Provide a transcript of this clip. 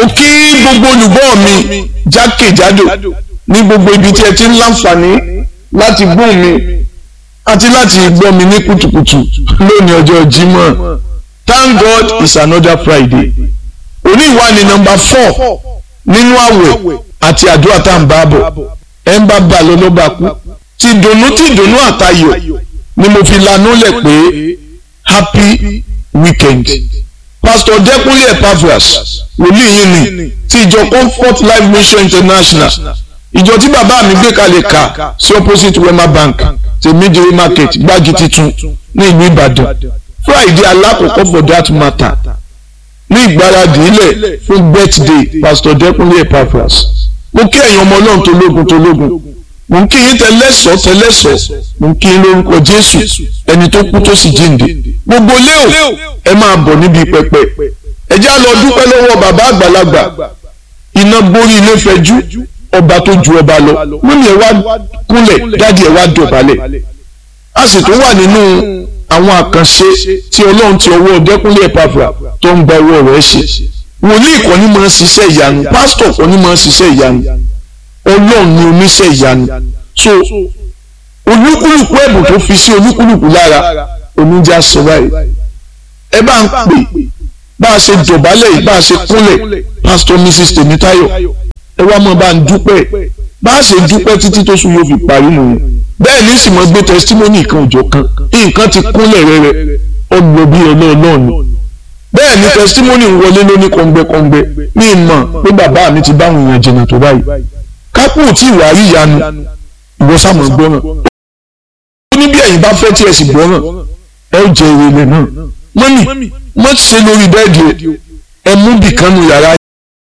mo kí gbogbo olùgbọ́ mi jákèjádò ní gbogbo ibi tí ẹ ti ń láǹfààní láti gbóhùn mi àti láti gbọ́ mi ní kùtùkùtù lónìí ọjọ́ Jímọ̀ thank God it's another Friday òní ìwà ni nọ́mbà four nínú àwẹ̀ àti àdúrà tá à ń bá bọ̀ ẹ ń bá bá lọ ló bá kú ti dùnnú ti dùnnú àtayọ̀ ni mo fi lanú lẹ̀ pé happy weekend pastor Dẹ́kúnlé Epaphras wòlíì yìí ni ti ìjọ Comfort Life Mission International ìjọ tí bàbá mi gbé kalẹ̀ kà sí opposite Wema Bank tèmídìrí market gbági titun ní ìlú Ìbàdàn Friday alákọ̀ọ́kọ́ for that matter ní ìgbáradì ilẹ̀ fún birthday pastor Dẹ́kúnlé Epaphras mo kí ẹ̀yin ọmọ ọlọ́run tológun tológun mo ń kí yín tẹlẹ́sọ̀ tẹlẹ́sọ̀ mo ń kí yín lórúkọ Jésù ẹni tó kú tó sì jíǹde gbogbo léo ẹ máa bọ̀ níbi pẹpẹ ẹ já lọ dúpẹ́ lọ́wọ́ bàbá àgbàlagbà iná borí ilé fẹjú ọba tó ju ọba lọ mọ́mí ẹ wá kúnlẹ̀ dádì ẹ wá dọ̀bálẹ̀ a sì tún wà nínú àwọn àkànṣe tí ọlọ́run ti ọwọ́ Dẹ́kúnlé Epaphras tó ń gba ọwọ́ rẹ̀ ṣe wòlíì kan ní máa ń ṣiṣẹ́ ìyanu pásítọ̀ kan ní máa ń ṣiṣẹ́ ìyanu ọlọ́run ni oníṣẹ́ ìyanu so olúkúlùkù ẹ̀bùn tó fi sí olúkúlùkù lára oníjà sọ báyìí ẹ bá ń pè bá a ṣe dọ̀bálẹ̀ yìí bá a ṣe kúnlẹ̀ pásítọ̀ mrs tèmítáyọ̀ ẹ wá mọ̀ bá ń dúpẹ́ bá a ṣe dúpẹ́ títí tó sùn yóò fi parí nìyẹn bẹ́ẹ̀ ní sì mọ̀ gbé testimony kan òjò kan nǹkan ti kúnlẹ̀ rẹ̀rẹ̀ ọgbọ̀n bíi ọlọ́ọ̀lọ́ọ̀ni bẹ́ẹ̀ ni testimony ń wọlé lóní kọ̀ǹgbẹ́kọ̀ǹgbẹ́ ní ìmọ̀ pé bàbá mi ti báwọn èèyàn jìnnà tó báyìí kápò tí ìwà rí ìyanu ìwọ sàmọ̀ gbọ́ràn ó ní bí ẹ̀yin bá fẹ́ tí ẹ sì gbọ́ràn ẹ ó jẹ èrè ilẹ̀ náà mọ́nì mọ́ ṣe lórí bẹ́ẹ̀dì ẹ mú bìkan nu yàrá